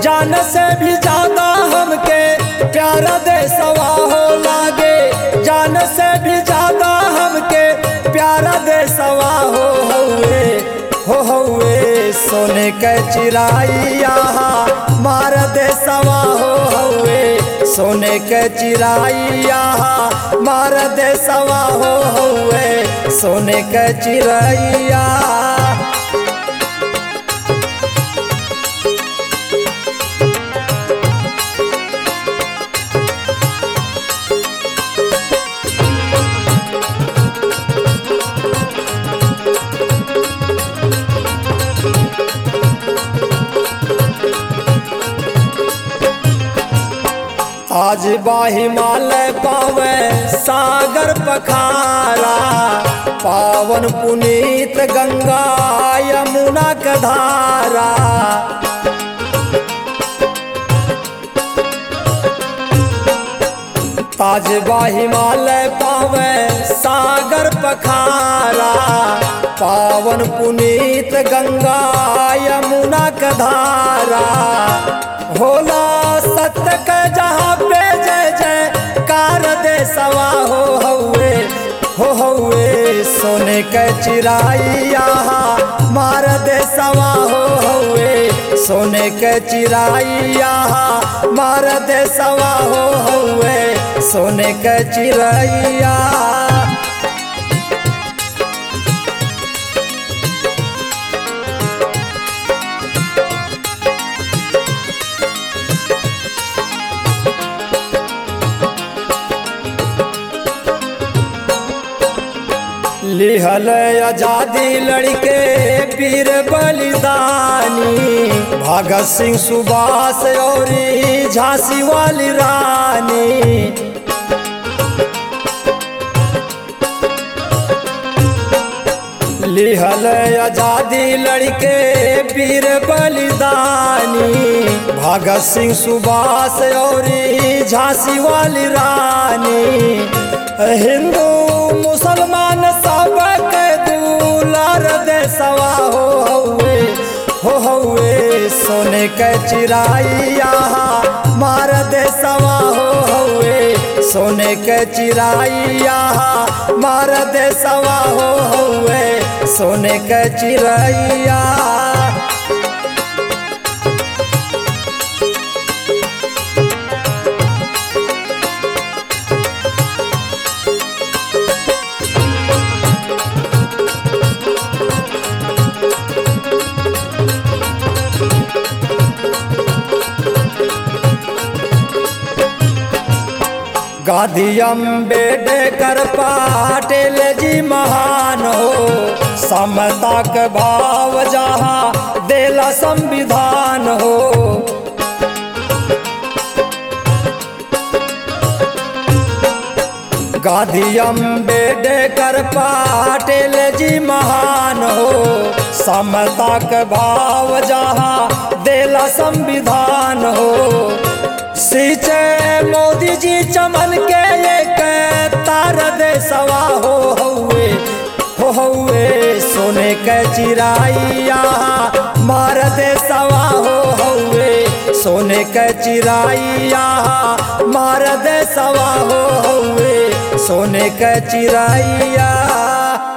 जान से भी ज्यादा हमके प्यारा दे सवा हो लागे जान से भी ज्यादा हमके प्यारा दे सवा हो हउए हो हउए सोने के चिराइया मार दे सवा हो हउए सोने के चिराइया मार दे सवा हो हउए सोने के चिराइया आज बा हिमालय पावे सागर पखारा पावन पुनीत गंगा यमुना का धारा ताज बा हिमालय पावे सागर पखारा पावन पुनीत गंगा यमुना का धारा होला सत्य के जहाँ पे जय जय कार दे सवा हो हउए हो हउए सोने के चिराइया मार दे सवा हो हउए सोने के चिराइया मार दे सवा हो हउए सोने के चिराइया लिहल आजादी लड़के वीर बलिदानी भगत सिंह सुभाष और झांसी वाली रानी लिहल आजादी लड़के वीर बलिदानी भगत सिंह सुभाष और झांसी वाली रानी हिंदू मुसलमान सब के दुलार दे सवा हो हउए हो हउए सोने के चिराइया मार दे सवा हो हउए सोने के चिराइया मार दे सवा हो हउए सोने के चिराइया गांधी अम्बेडकर पाटिल जी महान हो समता के भाव जहाँ देला संविधान हो गांधी अम्बेडकर पाटिल जी महान हो समता के भाव जहाँ देला संविधान हो सींचे मोदी जी चमन के एक तार दे सवा हो हउए हो हउए सोने के चिराइया मार दे सवा हो हउए सोने के चिराइया मार दे सवा हो हउए सोने के चिराइया